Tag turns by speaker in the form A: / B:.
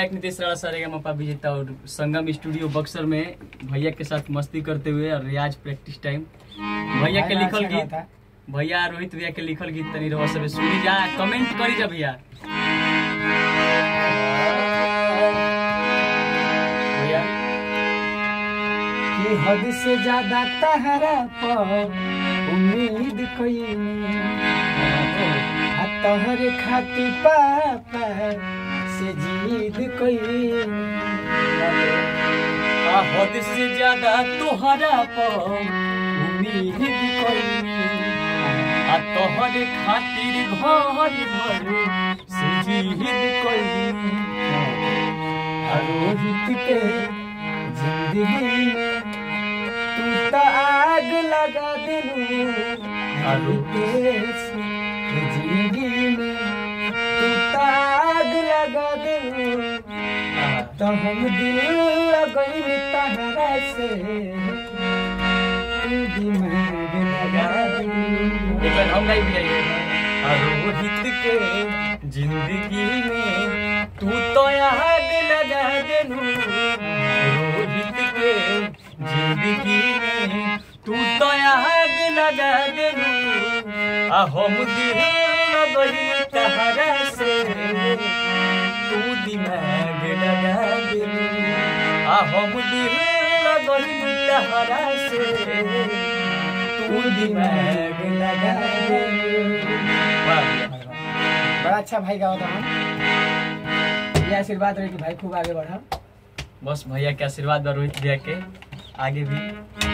A: एक नीतीश राणा सारेगा मपा विजेता और संगम स्टूडियो बक्सर में भैया के साथ मस्ती करते हुए और रियाज प्रैक्टिस टाइम भैया के लिखल गीत भैया रोहित भैया के लिखल गीत तनी रहो सब सुनी जा कमेंट करी जा भैया भैया
B: कि हद से ज्यादा तहरा पर उम्मीद कोई आ तोहरे खातिर पापा से जीद कोई
A: आ हद से ज्यादा तोहरा पर उम्मीद कोई आ तोहरे खातिर घर भर से जीद कोई
B: आ रोहित के जिंदगी में तू तो आग लगा दिलू
A: आ
B: रुपेश के जिंदगी में तू तो आग लगा दिलू तो हम दिल लगई तहरा से तू दिमाग लगा दिलू
A: एक बार हम गाई भी आइए आ रोहित के जिंदगी में तू तो आग लगा देनू रोहित के जिंदगी में तू तो आग लगा देनू आ हम दिल लगई तहरा से तू दिमाग लगा देनू आ हम दिल लगई तहरा से तू दिमाग लगा देनू वाह
B: बड़ा अच्छा भाई गाओ था ये आशीर्वाद रहे कि भाई खूब आगे बढ़ा
A: बस भैया के आशीर्वाद बा रोहित भैया के आगे भी